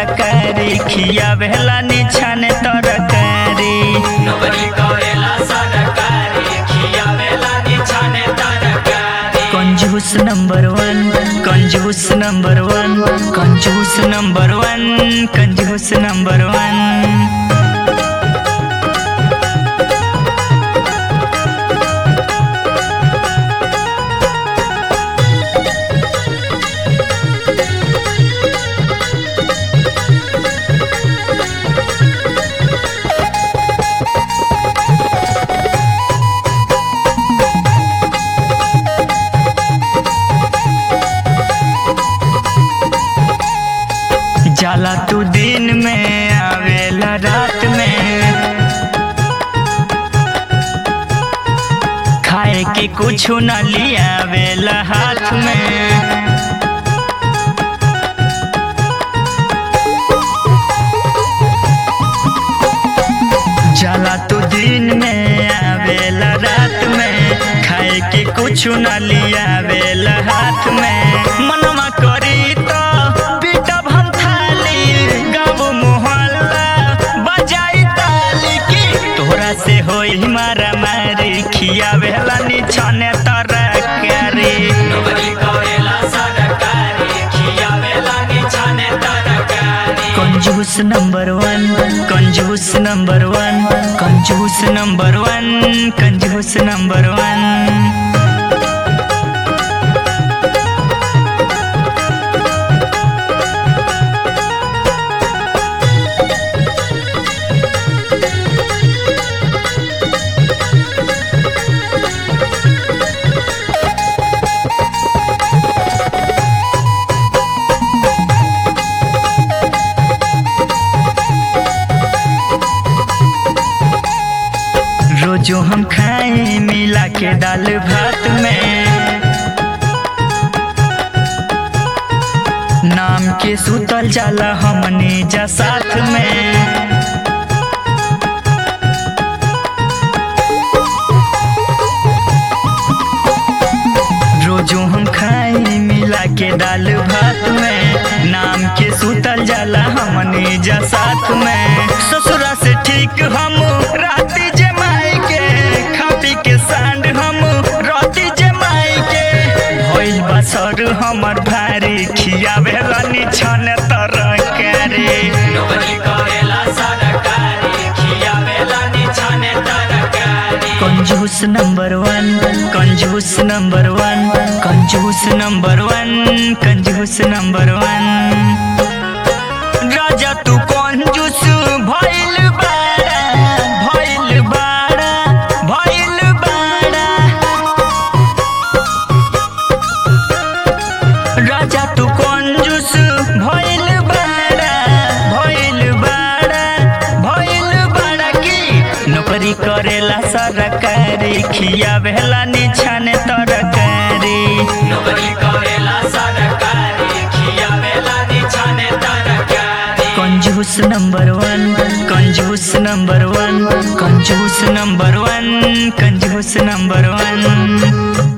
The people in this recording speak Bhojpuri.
सरकारी खियावेला निछाने तरकारी नौकरी करेला सरकारी खियावेला निछाने तरकारी कंजूस नंबर वन कंजूस नंबर वन कंजूस नंबर वन कंजूस नंबर वन जाला तू दिन में आवेला रात में खाए के कुछ न लियावेला हाथ में जाला तू दिन में आवेला रात में खाए के कुछ न लियावेला हाथ में मनवा करी तो पीटब हम थाली गाँव मोहल्ला बजाई ताली की तोरा से होई मारा मारी खियावेला निछने तरकारी नौकरी करेला सरकारी खियावेला निछाने तरकारी कंजूस नंबर वन कंजूस नंबर वन कंजूस नंबर वन कंजूस नंबर वन रोजो हम खाए मिला के दाल भात में नाम के सुतल जाला हमने जा साथ में रोजो हम खाए मिला के दाल भात में नाम के सुतल जाला हमने जा साथ में ससुरा से ठीक हम राती जमाई के खा पी के सांड हम राती जमाई के भइल बसर हमर भारी खियावेला निछन तरकारी नौकरी करेला सरकारी खियावेला निछाने तरकारी कंजूस नंबर वन कंजूस नंबर वन कंजूस नंबर वन कंजूस नंबर वन राजा तू कंजूस भइल बाड़ा भइल बाड़ा भइल बाड़ा राजा तू कंजूस भइल बाड़ा भइल बाड़ा भइल बाड़ा की नौकरी करेला सरकारी खियावेला निछाने तरकारी नौकरी करेला सरकारी खियावेला निछाने तरकारी कंजूस नंबर वन कंजूस नंबर वन कंजूस नंबर वन कंजूस नंबर वन